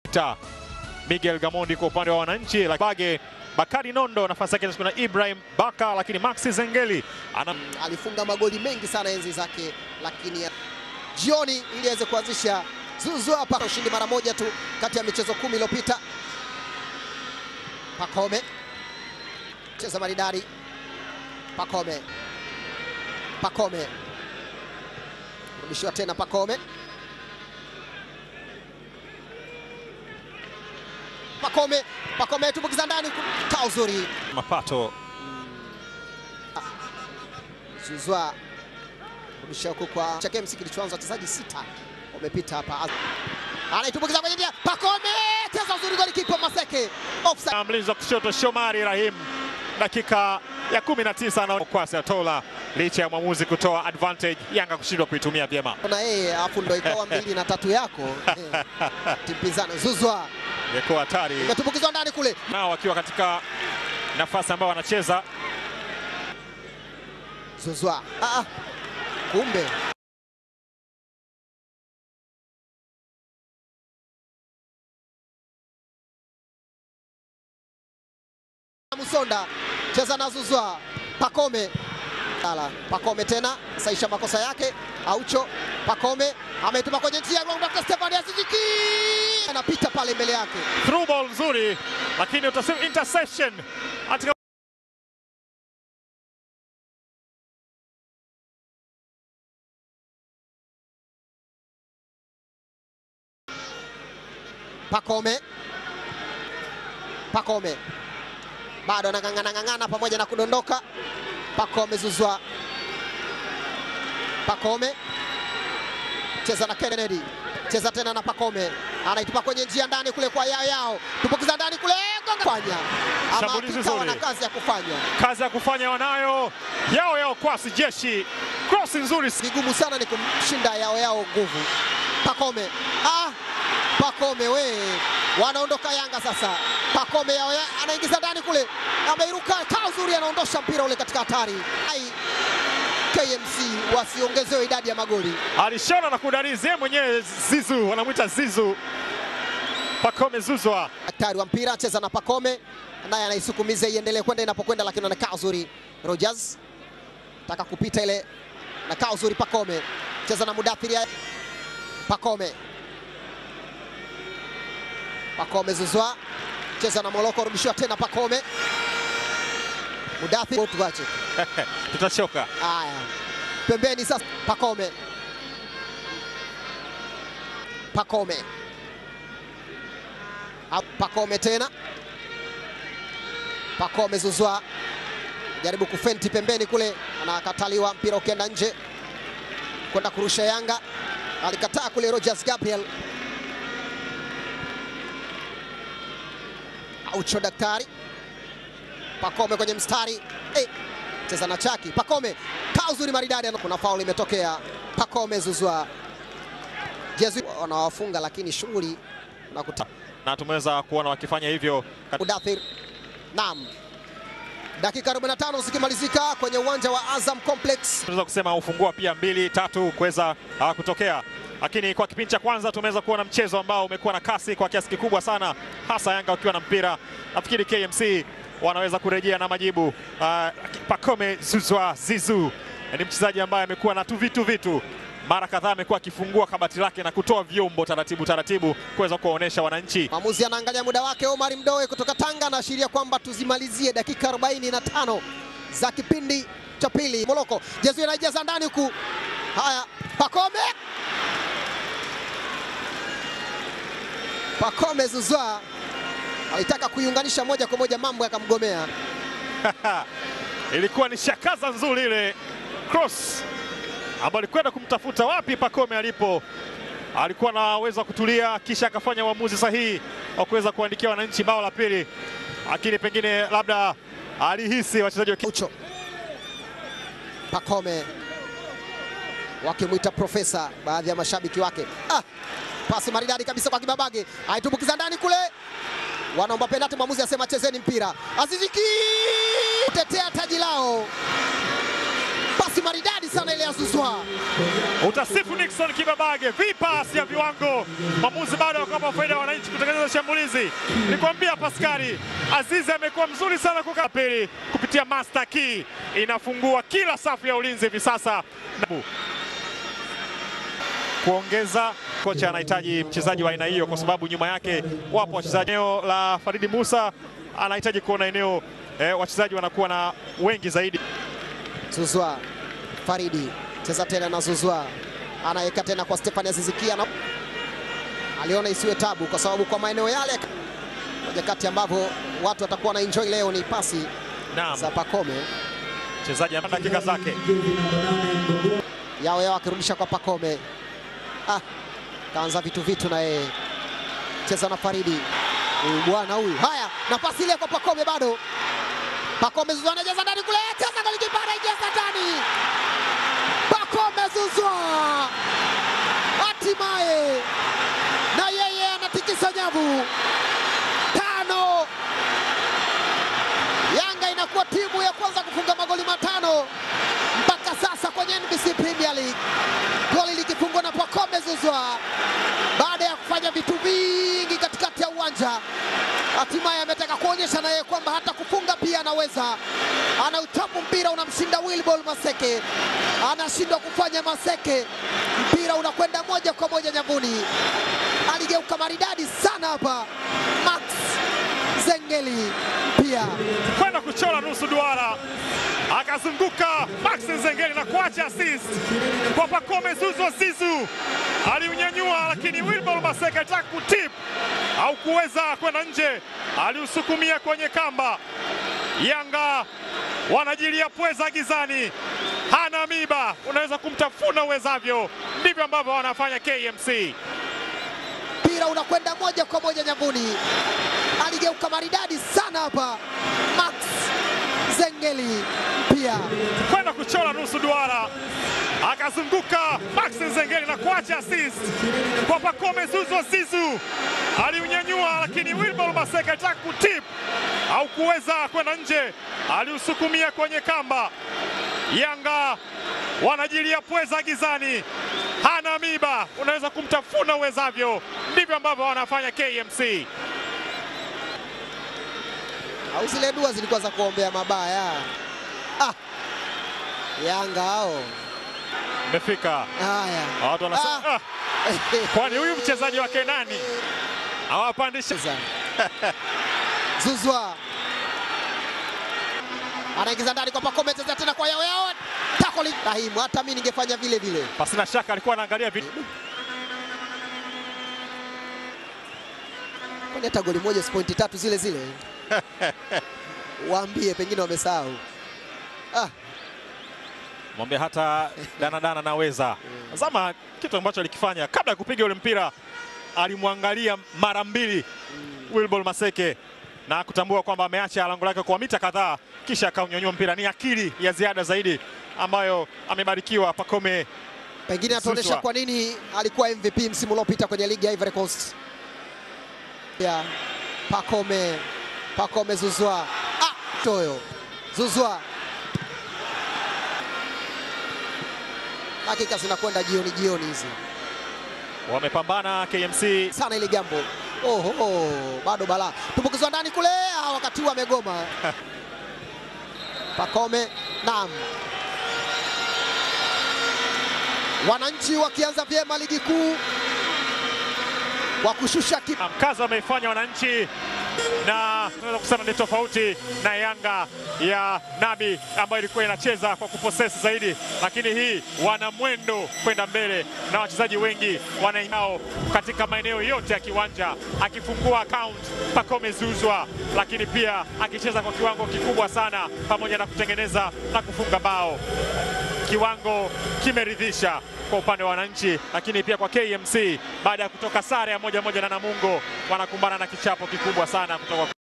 Ta Miguel Gamondi kwa upande wa wananchi, Bage Bakari Nondo nafasi yake kuna Ibrahim Baka, lakini Maxi Zengeli ana alifunga magoli mengi sana enzi zake, lakini jioni ili aweze kuanzisha Zuzu hapa ushindi mara moja tu kati ya michezo kumi iliyopita. Pakome cheza maridadi, Pakome Pakome rudishiwa tena, Pakome Pakome Pakome tumbukiza ndani, kaa uzuri mapato Zuzwa rudisha huku kwa cha games kilichoanza wachezaji sita wamepita hapa, anaitumbukiza kwenye njia, Pakome cheza uzuri, goli kipa Maseke offside. na mlinzi wa kushoto Shomari Rahim, dakika ya 19 na kwasi atola licha ya mwamuzi kutoa advantage, Yanga kushindwa kuitumia vyema. Na yeye afu ndo ikawa mbili na tatu yako Eh, timu pinzani. Zuzwa Imekuwa hatari imetumbukizwa ndani kule, nao wakiwa katika nafasi ambayo wanacheza Zuzwa ah, ah. kumbe Musonda cheza na Zuzwa, Pakome Ala, Pakome tena saisha makosa yake, Aucho Pakome ametuma kwenye njia Dr. Stefan Aziziki anapita pale mbele yake, through ball nzuri, lakini utasema interception katika Pakome Pakome bado anang'ang'ana ng'ang'ana pamoja na kudondoka. Pakome Zuzwa, Pakome cheza na Kennedy, cheza tena na Pakome, anaitupa kwenye njia ndani kule kwa yao yao, tupukiza ndani kule gonga fanya ama Shambulizi hakika zuri. wana kazi ya kufanya. kazi ya kufanya wanayo yao yao kwasi jeshi cross nzuri Vigumu sana ni kumshinda yao yao nguvu. Pakome ah, Pakome we wanaondoka Yanga sasa. Pakome yao ya, anaingiza ndani kule, ameiruka kaa uzuri, anaondosha mpira ule katika hatari. Ai, KMC wasiongezewe idadi ya magoli. alishona na kudarizi yeye mwenyewe Zizu, wanamwita Zizu Pakome Zuzwa Daktari wa mpira cheza na Pakome, naye anaisukumiza iendelee kwenda inapokwenda, lakini anakaa uzuri. Rogers taka kupita ile, nakaa uzuri. Pakome cheza na Mudathiri, Pakome Pakome Zuzwa cheza na Moloko, rudishiwa tena Pakome Mudathiri, tuache tutachoka. haya pembeni sasa. Pakome Pakome Ah, Pakome tena Pakome Zuzwa jaribu kufenti pembeni kule, anakataliwa mpira ukienda nje kwenda kurusha Yanga, alikataa kule Rogers Gabriel. Aucho Daktari Pakome kwenye mstari hey, cheza na Chaki Pakome kaa uzuri maridadi, kuna faul imetokea. Pakome Zuzwa Jezu wanawafunga, lakini shughuli na kuta na tumeweza kuona wakifanya hivyo kat- Mudathir. Naam, dakika 45 zikimalizika kwenye uwanja wa Azam Complex. tunaweza kusema ufungua pia mbili tatu kuweza uh, kutokea, lakini kwa kipindi cha kwanza tumeweza kuona mchezo ambao umekuwa na kasi kwa kiasi kikubwa sana, hasa Yanga wakiwa na mpira. Nafikiri KMC wanaweza kurejea na majibu. Uh, Pakome Zuzwa Zizu ni mchezaji ambaye amekuwa na tu vitu vitu mara kadhaa amekuwa akifungua kabati lake na kutoa vyombo taratibu taratibu kuweza kuwaonesha wananchi Mwamuzi anaangalia muda wake. Omar Mdoe kutoka Tanga anaashiria kwamba tuzimalizie dakika 45 za kipindi cha pili. Moloko Jezu anaijaza ndani huku. Haya, Pakome Pakome Zuzwa alitaka kuiunganisha moja kwa moja, mambo yakamgomea. ilikuwa ni shakaza nzuri ile cross ambayo alikwenda kumtafuta wapi Pakome alipo, alikuwa anaweza kutulia, kisha akafanya uamuzi sahihi wa kuweza kuandikia wananchi bao la pili, lakini pengine labda alihisi wachezaji wa Ucho Pakome wakimwita profesa, baadhi ya mashabiki wake. Ah, pasi maridadi kabisa kwa Kibabage, aitumbukiza ndani kule, wanaomba penati, mwamuzi asema chezeni mpira. Aziziki kutetea taji lao, pasi maridadi sana ile ya Zuzwa. Utasifu Nixon Kibabage, vipasi ya viwango. Mwamuzi bado akawapa faida ya wananchi kutengeneza shambulizi. Nikwambia Paskari Azizi amekuwa mzuri sana kwa pili kupitia master key, inafungua kila safu ya ulinzi hivi sasa. Kuongeza kocha anahitaji mchezaji wa aina hiyo, kwa sababu nyuma yake wapo wachezaji. Eneo la Faridi Musa anahitaji kuona eneo eh, wachezaji wanakuwa na wengi zaidi. Zuzwa Faridi cheza tena na Zuzwa, anaweka tena kwa Stefani Azizikia na aliona isiwe tabu, kwa sababu kwa maeneo yale, moja kati ambavyo watu watakuwa na enjoy leo ni pasi Naam, za Pakome mchezaji ana dakika zake. yao yao, akirudisha kwa Pakome. Ah, kaanza vitu vitu na yeye cheza na Faridi huyu bwana huyu. Haya, nafasi ile kwa Pakome bado. Pakome Zuzwa anacheza ndani kule, cheza golikipa anaingiza ndani. Pakome Zuzwa hatimaye na yeye anatikisa nyavu. Tano, Yanga inakuwa timu ya kwanza kufunga magoli matano mpaka sasa kwenye NBC Premier League, goli likifungwa na Pakome Zuzwa baada ya kufanya vitu vingi katikati ya uwanja. Hatimaye ametaka kuonyesha na yeye kwamba hata kufunga pia anaweza. Anautapu mpira unamshinda Wilbol Maseke, anashindwa kufanya Maseke, mpira unakwenda moja kwa moja nyavuni. Aligeuka maridadi sana hapa Max Zengeli pia kwenda kuchora nusu duara, akazunguka Max Nzengeli na kuacha assist kwa Pacome Zouzoua Zizou. Aliunyanyua, lakini Wilbol Maseka alitaka kutip au kuweza kwenda nje, aliusukumia kwenye kamba. Yanga wanajilia pweza gizani, hana miba, unaweza kumtafuna uwezavyo. Ndivyo ambavyo wanafanya KMC. mpira unakwenda moja kwa moja nyavuni. Aligeuka maridadi sana hapa Max Zengeli pia kwenda kuchora nusu duara, akazunguka Max Nzengeli na kuacha assist kwa Pacome Zouzoua Zizou. Aliunyanyua, lakini Wilbol Maseka alitaka kutip au kuweza kwenda nje, aliusukumia kwenye kamba. Yanga wanajilia pweza gizani, hana miba, unaweza kumtafuna uwezavyo. Ndivyo ambavyo wanafanya KMC. au zile dua zilikuwa za kuombea mabaya. Ah, Yanga hao Imefika haya watu wanasema Ah. ah, kwani huyu mchezaji wake nani awapandisha Cheza. Zuzwa anaingiza ndani kwa Pakome, cheza tena kwa yao yao, takoli Rahimu. Hata mimi ningefanya vile vile. pasina shaka alikuwa anaangalia vitu Kwani hata goli moja si pointi tatu zile zile? Waambie, pengine wamesahau. Ah, mwambie hata danadana naweza zama kitu ambacho alikifanya kabla ya kupiga ule mpira alimwangalia mara mbili Wilbol Maseke na kutambua kwamba ameacha lango lake kwa mita kadhaa kisha akaunyanyua mpira. Ni akili ya ziada zaidi ambayo amebarikiwa Pacome. pengine ataonyesha Zuzwa. kwa nini alikuwa MVP msimu uliopita kwenye ligi ya Ivory Coast. Ya Pakome, Pakome Zuzwa. Ah, toyo Zuzwa. Dakika zinakwenda jioni jioni hizi Wamepambana KMC sana ile jambo. Oho, bado balaa tumbukizwa ndani kule, ah, wakati huu amegoma. Pakome, naam. Wananchi wakianza vyema ligi kuu wa kushusha ki mkazo ameifanya wananchi na tunaweza kusema ni tofauti na Yanga ya Nabi ambayo ilikuwa inacheza kwa kuposesi zaidi, lakini hii wana mwendo kwenda mbele na wachezaji wengi wanainao katika maeneo yote ya kiwanja, akifungua account Pacome Zouzoua, lakini pia akicheza kwa kiwango kikubwa sana, pamoja na kutengeneza na kufunga bao kiwango kimeridhisha kwa upande wa wananchi, lakini pia kwa KMC baada ya kutoka sare ya moja moja na Namungo, wanakumbana na kichapo kikubwa sana kutoka